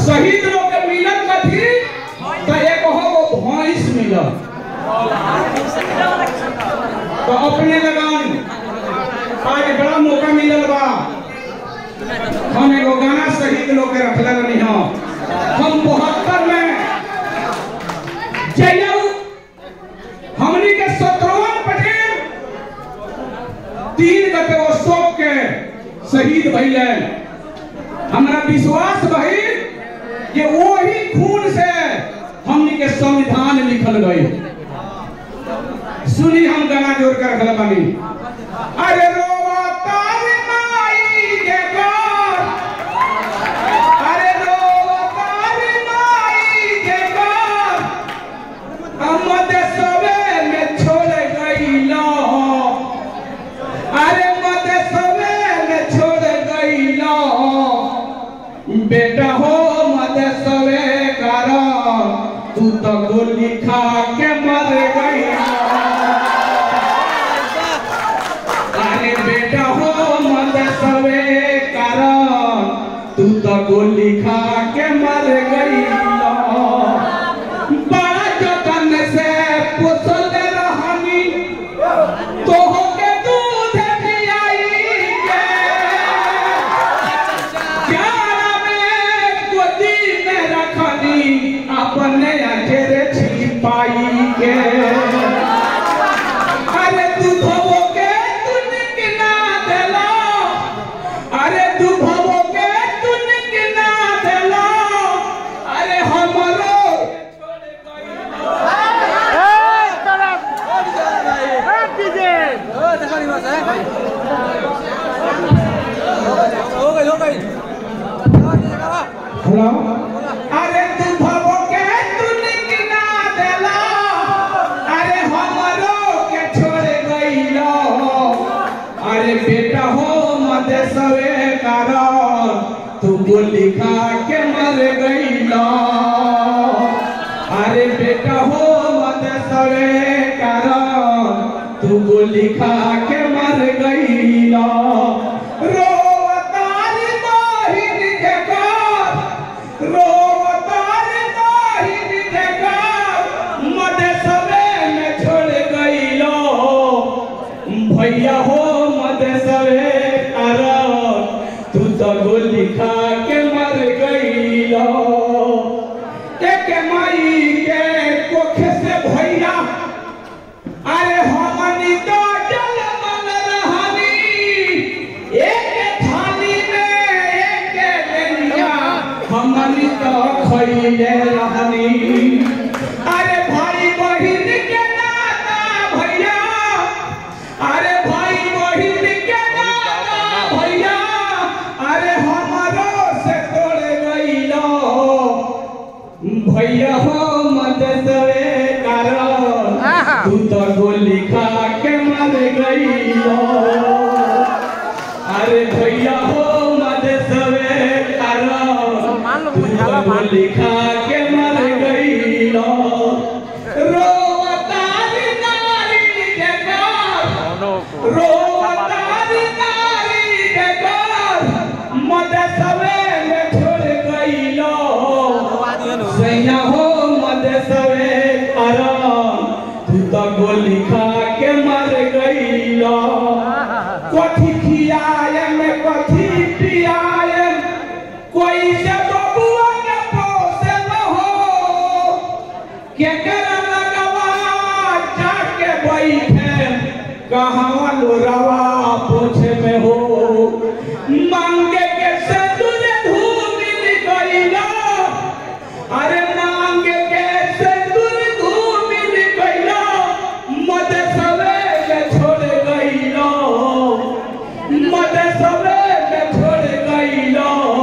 शहीद लोग के मिलत कथी तो एक हो वो भैंस मिलत तो अपने लगान आज बड़ा मौका मिलल बा हम एगो गाना शहीद लोग के रखले रहनी हो हम बहत्तर में जयऊ हमनी के शत्रुघ्न पटेल तीन गते वो शोक के शहीद भइले हमरा विश्वास भइल कि वही खून से हमनी के संविधान लिखल गई सुनी हम गाना जोड़ कर रखले बानी अरे रोवता रे माई के घर अरे रोवता रे माई के घर हम देशवे में छोड़ गइलो अरे मदेशवे में छोड़ गइलो बेटा हो मदेशवे कारण तू तो गोली खा के मर गइलो अरे बेटा हो मदेशवे कारण तू तो गोली खा के मर गइलो बड़ा जतन से पोसल रहनी तोह के दूध पियाई के प्यारा में गोदी में रखनी अपने अचेरे छिपाई के अरे दूधवो के तू निकना देला अरे दूधवो के तू निकना देला अरे हमरो छोड़ गई हेलो अरे तू भवो के तू निकना देला अरे हमरो के छोड़ गइलो अरे बेटा हो मदेशवे कारण तू गोली खा के मर गइलो अरे बेटा हो मदेशवे कारण तू गोली खा के मर गइलो रोवतारी बहिन के घर रोवतारी बहिन के घर मदेशवे में छोड़ गइलो भैया हो मदेशवे कारण तू तो गोली खा के मर गइलो एक माई के कोख से भैया अरे हमनी तो जल मन रहनी एक थाली में एक बेलिया हमनी तो खइले रहनी अरे भाई बहिन के नाता भैया अरे भाई बहिन के नाता भैया अरे हमरो से तोड़ गइलो भैया हो मदसवे कारण तू तो गोली खा के मर गइलो अरे भैया हो मदसवे कारण तू तो गोली खा के मर गइलो रोवतारी नारी के घर रोवतारी नारी के घर मदसवे में छोड़ गइलो सैया हो मदसवे आराम तू तो गोली खा के मर गइलो कथी खियाए में कथी पियाए कोई से बबुआ के पोसे न हो केकरा लगवा जाके बैठे कहाँ लोरवा पोछे में हो